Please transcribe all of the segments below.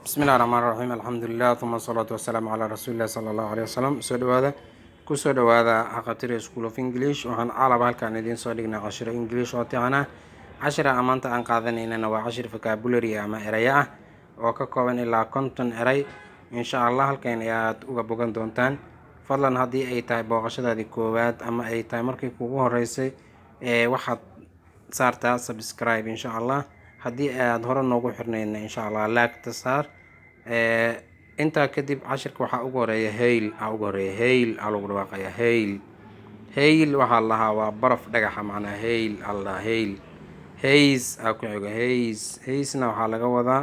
bismillahi raxmaan raxiim alxamdulilah uma asalaatu wasalaamu calaa rasuulillahi sala allahu aleyh wasalam soo dhawaada kusoo dhawaada haqatiri school of english waxaan caalaba halkaan idiin soo dhignay cashiro english oo tican ah cashira amaanta aan qaadanaynana waa cashir vocabulary ama erayo ah oo ka kooban ilaa konton eray insha allah halkan ayaad uga bogan doontaan fadlan haddii ay tahay booqashadaadii koowaad ama ay tahay markii kugu horeysay ee waxaad saartaa subscribe insha allah haddii aad hore noogu xirnayna insha allah laagta saar intaa kadib cashirka waxaa ugu horeeya hayl aa ugu horeeya hayl aa lagu dhawaaqaya hayl hayl waxaa lahaa waa baraf dhagaxa macnaa hayl aa ladhahaa hayl hays aa ku xigo hays haysna waxaa laga wadaa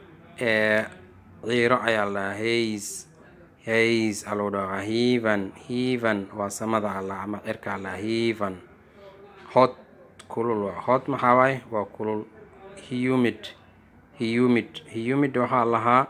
ciiro ayaa ladhahaa hays hays aa lagu dhawaaqa heaven heaven waa samada allah ama cirka allah heaven hot kulul waa hot maxaa waaye waa kulul humid humid humid waxaa lahaa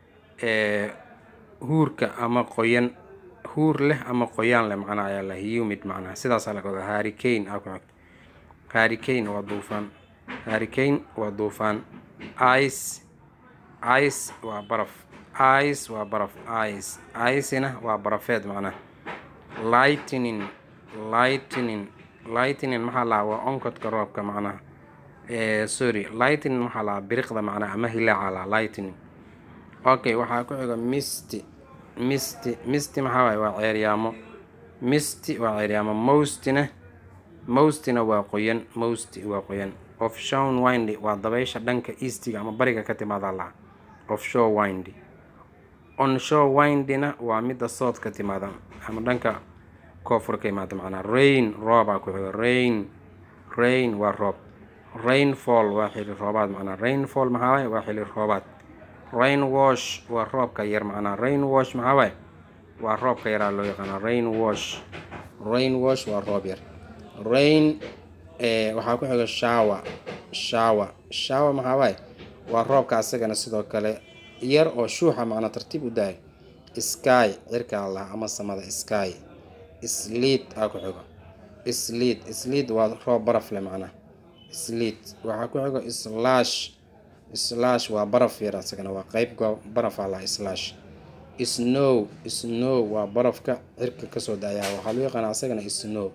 huurka ama qoyan huur leh ama qoyaan leh macnaa ayaa la humid macnaa sidaasaa laga wadaa harricane aa ku xigto harricane waa duufaan harricane waa duufaan ice ice waa baraf ice waa baraf ice icena waa barafeed macnaa lightning lightning lightning maxaa lahaa waa onkodka roobka macnaha sorry lightning waxaa lahaa biriqda macnaa ama hilaaca lahaa lightning okay waxaa ku xiga misty misty misty maxaa waaye waa ceeryaamo misty waa ceeryaamo mostina mostina waa qoyan mosty waa qoyan offshore windy waa dabaysha dhanka eastiga ama bariga ka timaadaa lahaa offshore windy onshore windyna waa midda sood ka timaada ama dhanka koonfur ka imaada macnaa rain roobaa ku xiga rain rain waa roob rainfall waa xili roobaad macnaa rainfall maxaa waaye waa xili roobaad rain wash waa roobka yar macnaa rain wash maxaa waaye waa roobka yaraa loo yaqaanaa rain wash rain wash waa roob yar rain waxaa ku xiga shawa shawa shawa maxaa waaye waa roobka asagana sidoo kale yar oo shuuxa macnaa tartiib u dahay sky cirka allah ama samada sky sleet aa ku xigo sleet sleet waa roob baraf leh macnaa sleet waxaa ku xigo slash slash waa baraf yar asagana waa qeyb baraf ala slash snow snow waa barafka cirka kasoo daya waxaa loo yaqaana asagana snow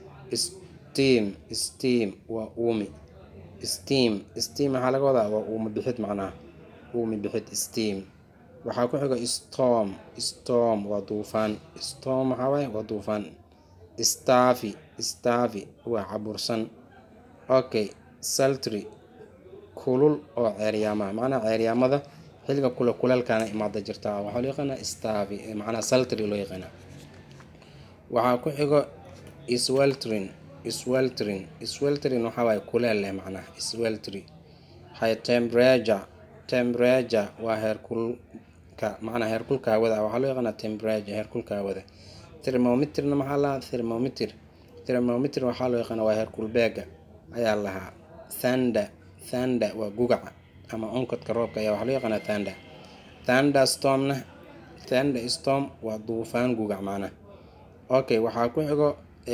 steam steam waa uumi steam steam maxaa laga wadaa waa uumi bixid macnaha uumi bixid steam waxaa ku xigo storm storm waa duufaan storm maxaa waaye waa duufaan staffy staffy waa cabursan okay saltry kulul oo ceeryaamaha macnaha ceeryaamada xilliga kule kuleelkaana imaada jirtaa waxaa loo yaqaanaa staffy macnaha saltry loo yaqaanaa waxaa ku xigo sweltrin sweltrin sweltrin waxaa waaye kuleel leh macnaha sweltry hay temperature temperature waa heerkulka macnaa heerkulka hawada waxaa loo yaqaanaa temperature heerkulka hawada thermometerna maxaa lahaa thermometer thermometer waxaa loo yaqaanaa waa heerkulbeega ayaa lahaa thanda thanda waa gugaca ama onkodka roobka ayaa waxaa loo yaqaanaa thanda thanda stormna thanda storm waa duufaan gugac macnaa okay waxaa ku xigo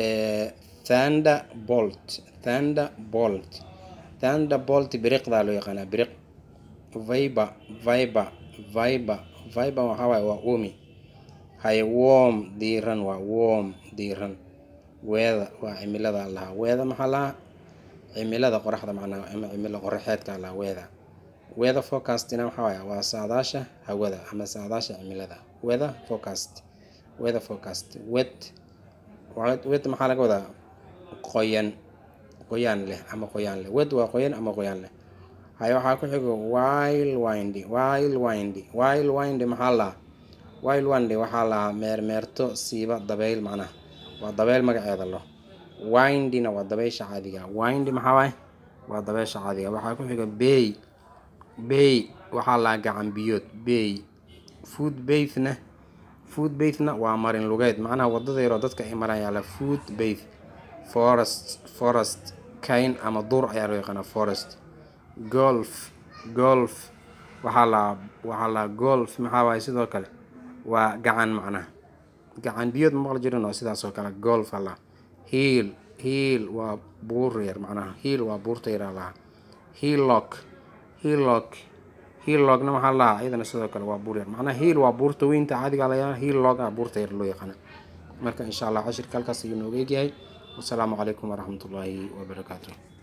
thanda bolt thanda bolt thanda bolt biriqdaa loo yaqaanaa biriq viber viber viber viber waxaa waaye waa umi hay worm diiran waa worm diiran weeda waa cimilada lahaa weeda maxaa lahaa cimilada qoraxda macnaa ama cimilo qoraxeedka lahaa weeda weather forecastina waxaa waaye waa saadaasha hawada ama saadaasha cimilada weather forecast weather forecast wet wet maxaa laga wadaa qoyan qoyaan leh ama qoyaan leh wet waa qoyan ama qoyaan leh hay waxaa ku xigo wild windy wild windy wild windy maxaa lahaa wild windy waxaa lahaa meermeerto siiba dabeyl macnaha waa dabeyl magaceeda lo windyna waa dabeysha caadiga windy maxaa waaye waa dabeysha caadiga waxaa ku xiga bay bay waxaa lahaa gacan biyood bay food bathna food bathna waa marin lugeed macnaha wadada yaroo dadka ay maraan la food bath forest forest kayn ama duur ayaa loo yaqaanaa forest golf golf waxaa lahaa waxaa lahaa golf maxaa waaye sidoo kale waa gacan macnaha gacan biyood ma maqli jirin oo sidaas oo kale golf ala hiil hiil waa buur yar macnaha hiil waa buurta yaraa lahaa hillock hillock hiil loogna maxaa lahaa iyadana sidoo kale waa buur yar macnaha hiil waa buurta weynta caadiga layaa hiil loogna buurta yar loo yaqaana marka insha allah cashirka halkaas ayuu nooga egyahay wasalaamu calaykum waraxmatullaahi wabarakaatu